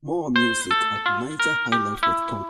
More music at nigerhighlife.com.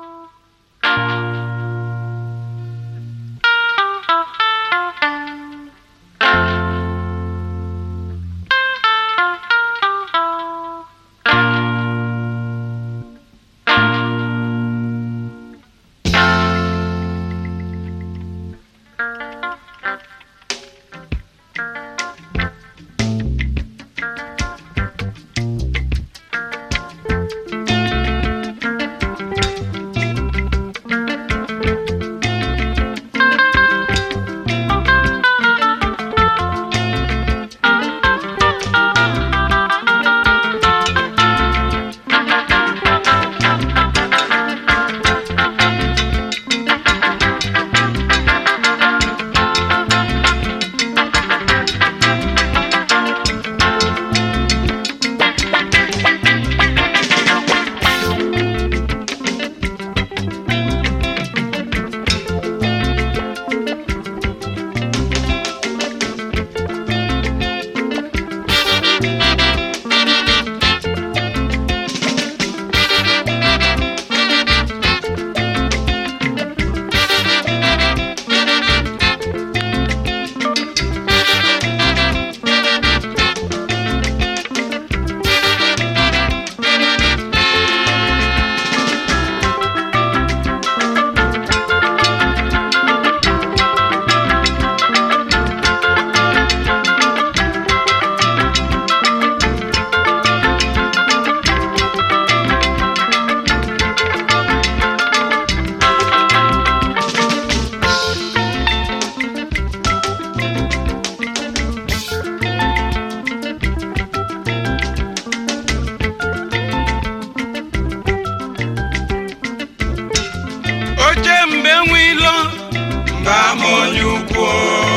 oche mgbe nwe ilo mgbe ama onye ukwu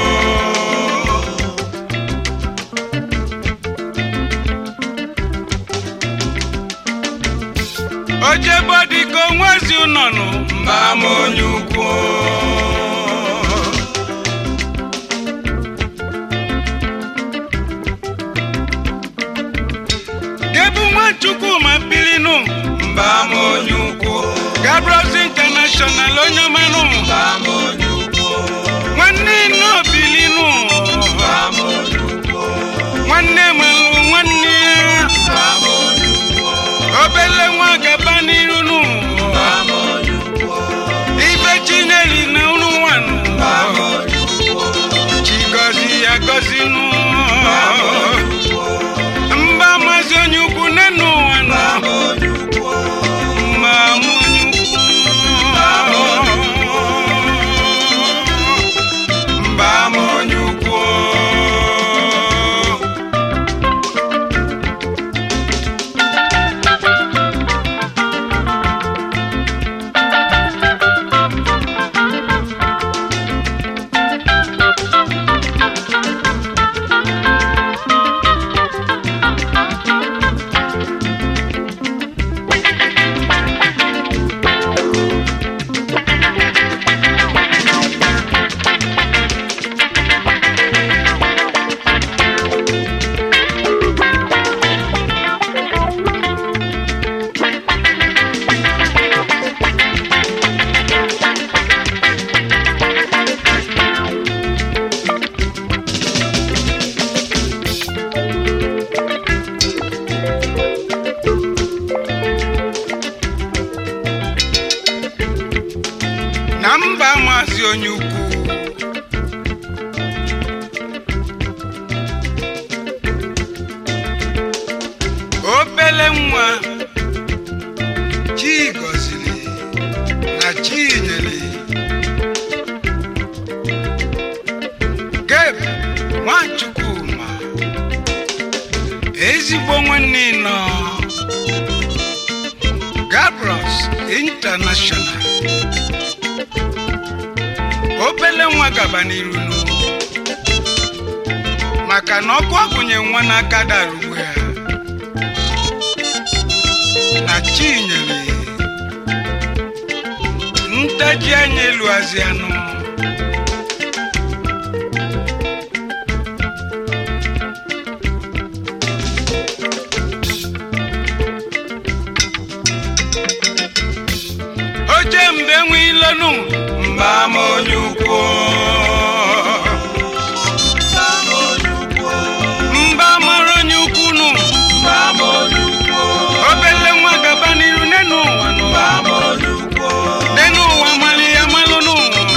oche bodiko nwezi ụnọnụ mgbe ama onye ukwu gebu nwachukwu ma bilinu mgbe ama onye ukwu gabros international onye ọmanụ mgbe ama onye ukwu nwanne inu obilinu mgbe ama onye ukwu nwanne malụ nwanne ya mgbe ama onye ukwu obele nwa gaba n'irunu mgbe ama onye ukwu ibe chinyeri na unu nwanụ mgbe ama onye ukwu chigozi ya gozinu mba mazi onye ukwu nenu ụwa na mma onye ukwu mba ama onye ukwu na mba maazị onye ukwu obele nwa chi gọziri na chi nyere geb nwachukwuma ezigbo nwanne nọ gabros international obele nwa gaba n'iru nu maka na ọkụ ọgụnye nwa n'aka dara uwe ya na chinyere ntaji anya elu azianụ ilonu mba m onye ukwu mba mara onye ukwu nụ obele nwa gaba n'iru n'enu ụwa nụ n'enu ụwa mali ya malụnụ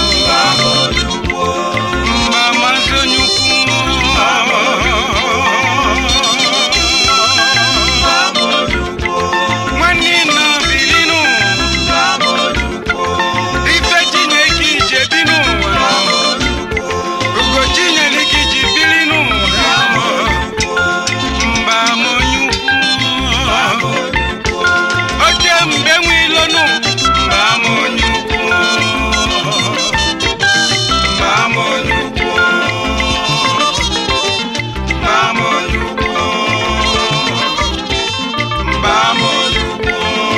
mba mazi onye ukwu nwanne nọ bilinu ife chineke ije bi n'ụwa ugo chinyere gị ji biri n'ụwa mba m onye ukwu oche mgbe nwe ilonu mba m onye ukwu mba m onye ukwu mba m onye ukwu mba m onye ukwu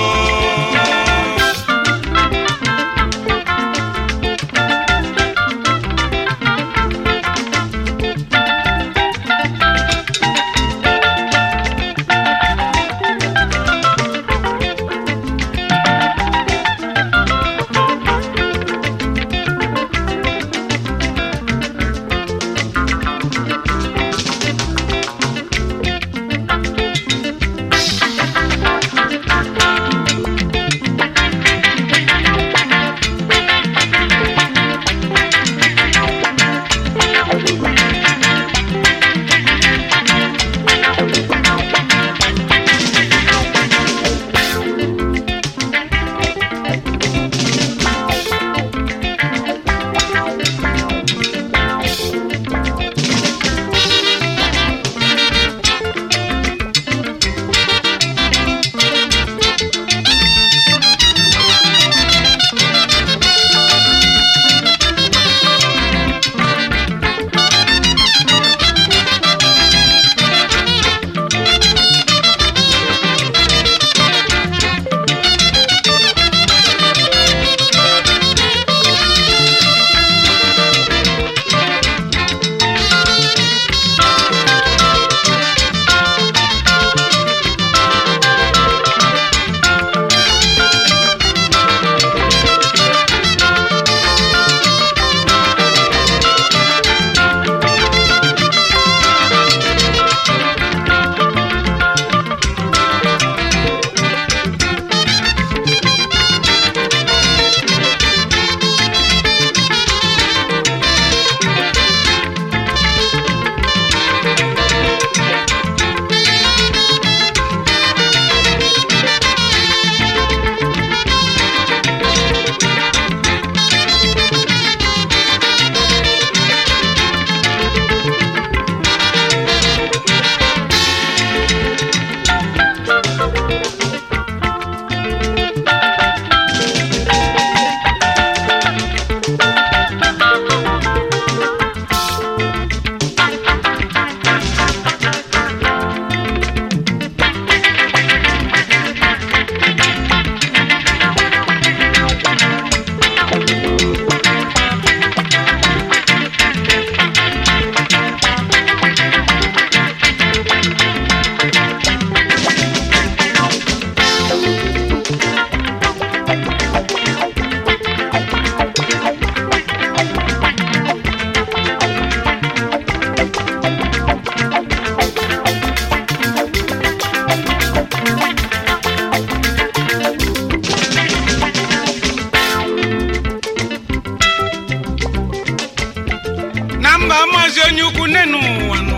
na mba maazị onye ukwu nne n'ụwa nọ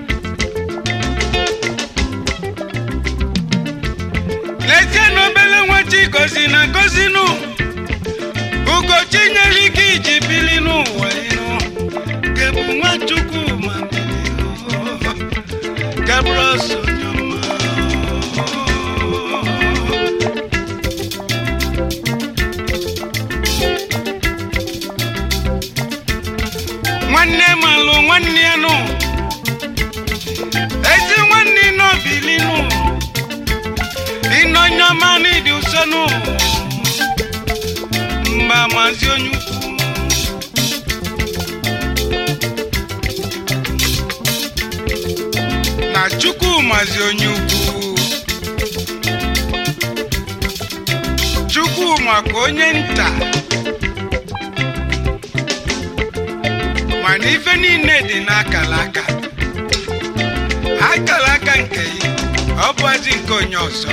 lezie na obele nwa chi gozi na gozinụ ugochi nyere ike iji bili n'ụwa ịnụ gebu nwachukwu ma gabụrụ ọsọ nyọma nwanne malụ nwanne ya nụ ezi nwanne n'obili nụ ịnọnyọma n'ịdị ụsọ nụ mgba mazi onye ukwu na chukwu mazi onye ukwu chukwu maka onye nta mana ife niile dị n'akala aka akala aka nke ya ọ bụzi nke onye ọzọ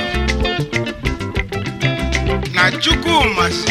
na chukwu masị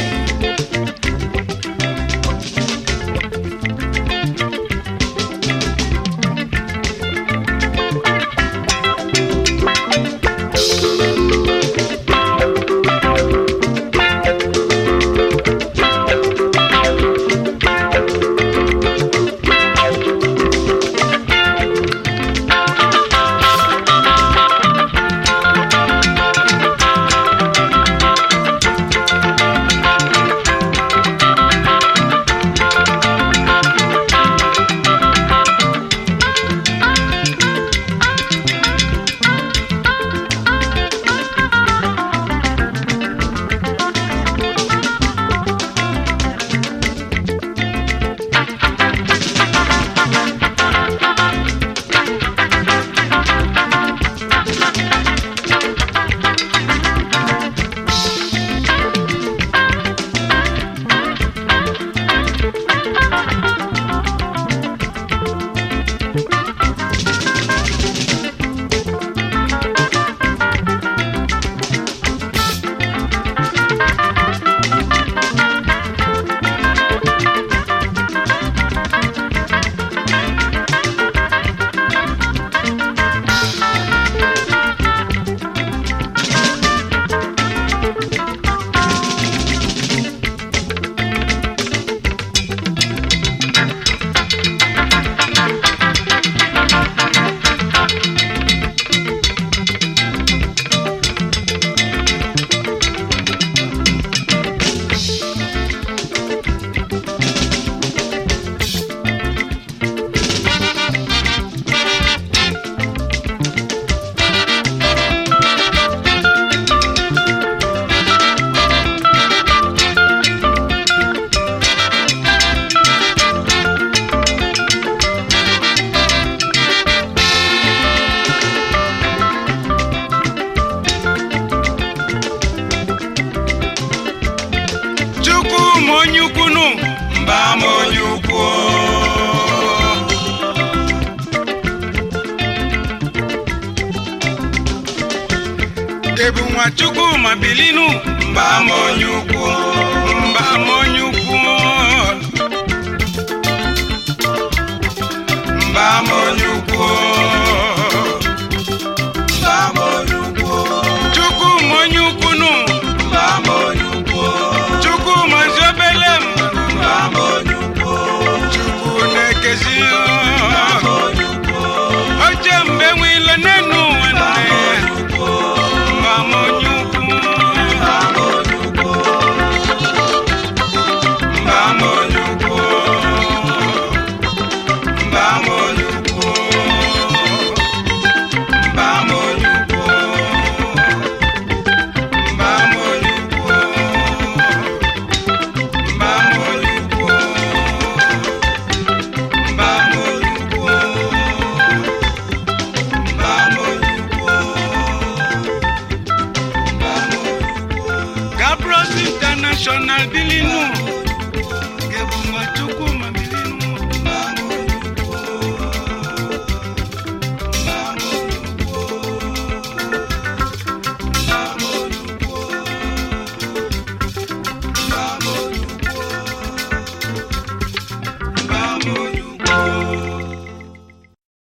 chukwu ma onye ukwunu mba ma onye ukwu ebu nwa chukwu ma bilinu mba ma onye ukwu mba ma onye ukwu mba ma onye ukwu mba ma onye ukwu chukwu ma onye ukwunu mba ma onye ukwu chukwu ma zi obele mmanụ mba ma onye ukwu chukwu na-ekezi oche mgbe nwile n'enu ụwa nne ya mba ma onye ukwu mba ma onye ukwu mba ma onye ukwu mba ma onye ukwu mba ma onye ukwu mba ma onye ukwu mba ma onye ukwu mba ma onye ukwu Gabros International Bilinu Gebunwa Chukwu